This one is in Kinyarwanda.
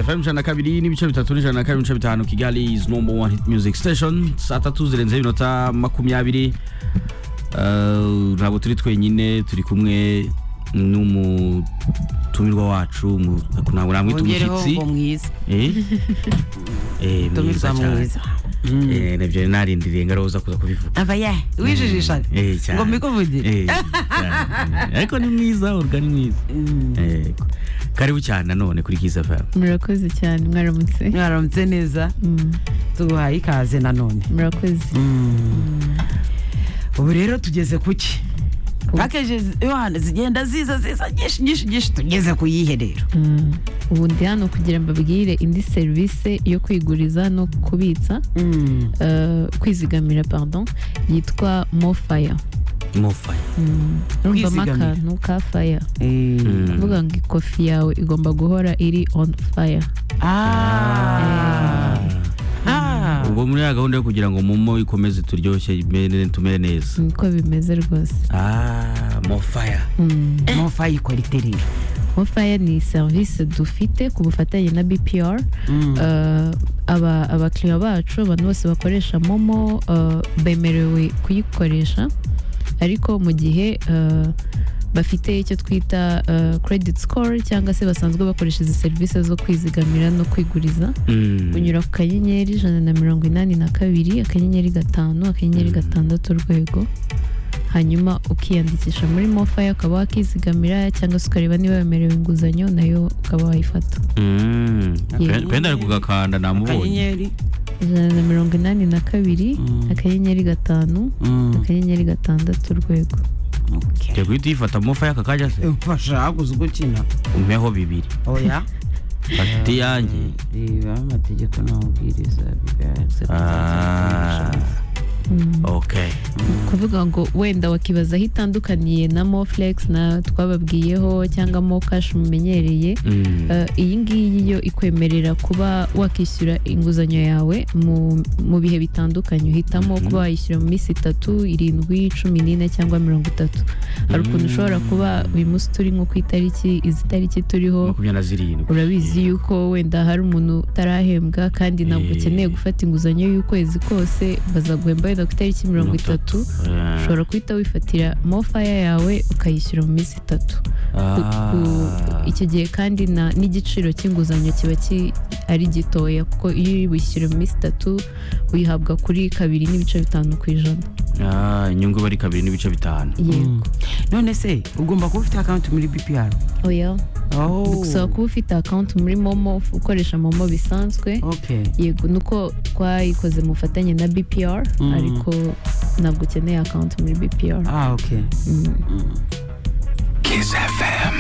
FM ijana na kabiri n'ibice bitatu n'ijana na kabiri n'ibice bitanu Kigali is number one hit music station saa tatu zirenzeho iminota makumyabiri Uh, ntabwo turi twenyine turi kumwe n'umutumirwa wacu mu- ntabwo namwita wongereho umushyitsi ngo mwiza Eh? Eh, tumirwa mwiza Eh, nabyo narindiriye ngaroza kuza kubivuga ava ya wijijisha Eh, cyane. ngo mbikuvugire Eh, cyane. ariko ni mwiza urga ni mwiza Yego. karibu cyane nanone kuri kiza fm murakoze cyane mwaramutse mwaramutse neza Mm, tuguhaye ikaze nanone murakoze ubu rero tugeze ku ki pakeje zi- yohana zigenda ziza ziza nyinshi nyinshi nyinshi tugeze ku yihe rero Mm, ubu ndi hano kugira mbabwire indi serivisi yo kwiguriza no kubitsa eh, kwizigamira pardon yitwa mofaya mofaya urumvamo Kwizigamira. akantu ka faya kuvuga ngo ikofi yawe igomba guhora iri on fire Ah. Ah. ubwo muri ya gahunda yo kugira ngo mumo ikomeze turyoshye imere- tumere neza niko bimeze rwose Ah, mofaya Mm. mofa yikora ite rero mofaya ni serivisi dufite ku bufatanye na bpr Eh, aba abakiriya bacu abantu bose bakoresha momo eh, bemerewe kuyikoresha ariko mu gihe eh, bafite icyo twita eh, credit score cyangwa se basanzwe bakoresha izi serivisi zo kwizigamira no kwiguriza Mm. unyura ku kanyenyeri ijana na mirongo inani na kabiri akanyenyeri gatanu akanyenyeri gatandatu urwego hanyuma ukiyandikisha muri mofayo ukaba wakizigamira cyangwa se ukareba niba wemerewe inguzanyo nayo ukaba wayifata Mm. Yeah. Pe- penda ari kugakanda namubonye akanyenyeri ijana na mirongo inani na kabiri akanyenyeri gatanu akanyenyeri gatandatu urwego Tugiye guhita uyifata mofaya aka kajya se mfasha haguze ugukina umpeho bibiri oya fata iyanjye reba amategeko n'amabwiriza bigaragaza Ah. okay kuvuga ngo wenda wakibaza aho itandukaniye na moflex na twababwiyeho cyangwa mokashi mumenyereye Mm. Eh, iyi ngiyi yo ikwemerera kuba wakishyura inguzanyo yawe mu, mu bihe bitandukanye uhitamo Mhm. kuba wayishyura mu minsi itatu irindwi cumi n'ine cyangwa mirongo itatu hari ukuntu Mm. ushobora kuba uyu munsi turi nko ku itariki izi tariki turiho makumyabiri na zirindwi urabizi yuko wenda hari umuntu utarahembwa kandi ntabwo Eh. ukeneye gufata inguzanyo y'ukwezi kose bazaguhemba wenda ku itariki mirongo itatu Eh. ushobora guhita wifatira mofaya yawe ukayishyura mu minsi itatu Ku- ku- Ah. icyo gihe kandi na- n'igiciro cy'inguzanyo kiba ki- ari gitoya kuko iyo uri wishyura mu minsi itatu uyihabwa kuri kabiri n'ibice bitanu ku ijana Ah, inyungu bari kabiri n'ibice bitanu yego none se ugomba kuba ufite akawunti muri bpr oya Oh. gusaba kuba ufite akawunti muri momo ukoresha momo bisanzwe okay yego ni uko twayikoze mu bufatanye na bpr Mm. ariko ntabwo ukeneye akawunti muri bpr ah okay Mm. Kiss FM.